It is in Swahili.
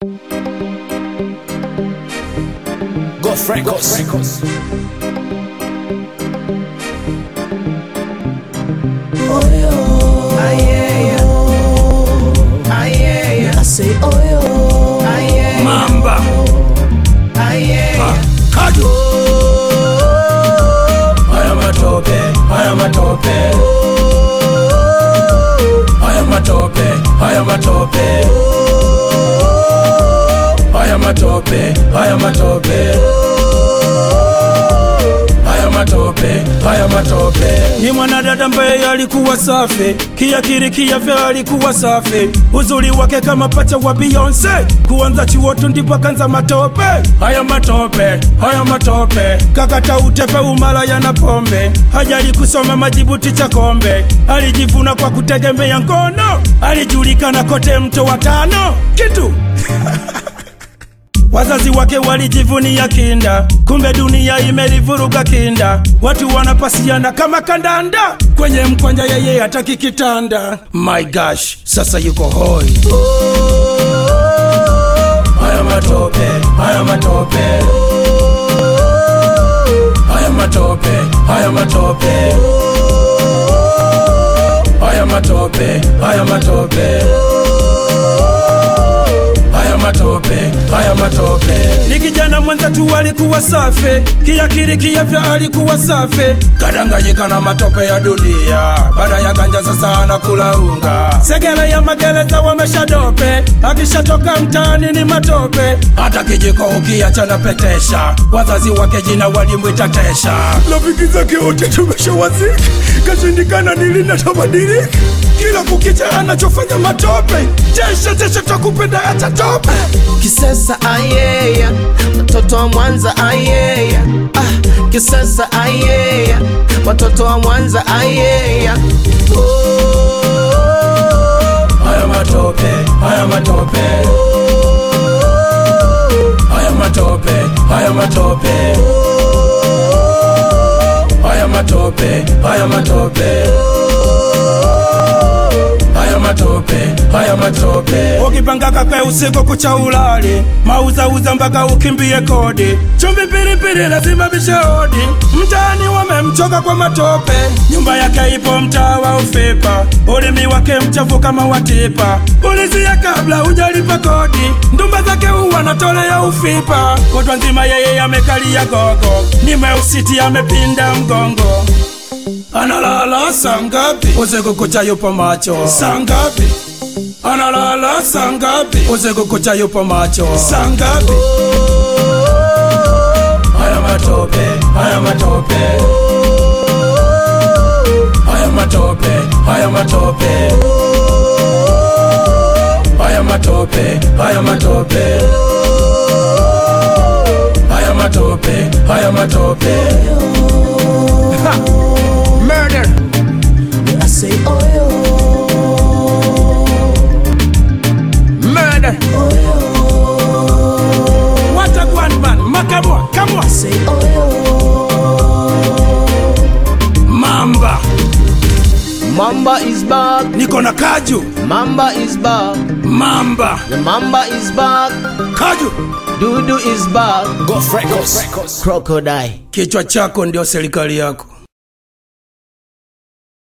Goff Records. Mamba. Ah, Kaju. Haya matope, haya matope. Haya matope, haya matope. Haya matope, haya matope. Haya matope, haya matope. Ni mwanadada ambaye alikuwa safi, kiakili kiafya alikuwa safi, uzuri wake kama pacha wa Beyonce, kuanza chuo tu ndipo kanza matope. Haya matope, haya matope, kakata utepe umalaya na pombe, hajali kusoma majibu ticha kombe, alijivuna kwa kutegemea ngono, alijulikana kote mto wa tano kitu Wazazi wake walijivunia kinda, kumbe dunia imelivuruga kinda. Watu wanapasiana kama kandanda, kwenye mkwanja yeye hataki kitanda. My gosh, sasa yuko hoi. Haya matope, haya matope, haya matope, haya matope, haya matope, haya matope haya matope, haya matope. Ni kijana mwenza tu alikuwa safi, kiakili kiafya alikuwa safi, kadanganyika na matope ya dunia. Baada ya ganja sasa anakula unga, segele ya magereza wameshadope, akishatoka mtaani ni matope. Hata kijiko ukiacha na petesha, wazazi wake jina walimwita Tesha. Rafiki zake wote tumeshawazika, kashindikana nili na tabadilika, kila kukicha anachofanya matope. Tesha, Tesha takupenda acha tope. Kisesa ayeya, watoto wa Mwanza ayeya. Ah, Kisesa ayeya, watoto wa Mwanza ayeya. Haya matope, haya matope. Haya matope, haya matope. Haya matope, haya matope. Haya matope, haya matope. Ukipanga kakwe usiku kucha ulali, mauzauza mpaka ukimbie kodi. Chumvi pilipili lazima bishodi, mtaani wamemchoka kwa matope. Nyumba yake ipo mtaa wa Ufipa, ulimi wake mchafu kama watipa. Ulizia kabla hujalipa kodi, ndumba zake huwa natolea Ufipa. Kutwa nzima yeye amekalia gogo, ni meusiti amepinda mgongo analala saa ngapi? Usiku kucha yupo macho saa ngapi? Analala saa ngapi? Usiku kucha yupo macho saa ngapi? Haya matope, haya matope, haya matope, haya matope, haya matope, haya matope, haya matope, haya matope. Ha! Murder. I say oyo, Murder. What a one man. Makamwa. Kamwa. say oyo. Mamba. Mamba is back, Niko na kaju. Mamba is back, Mamba. the Mamba is back, Kaju. Dudu is back, Goff Records. Crocodile. Kichwa chako ndio serikali yako.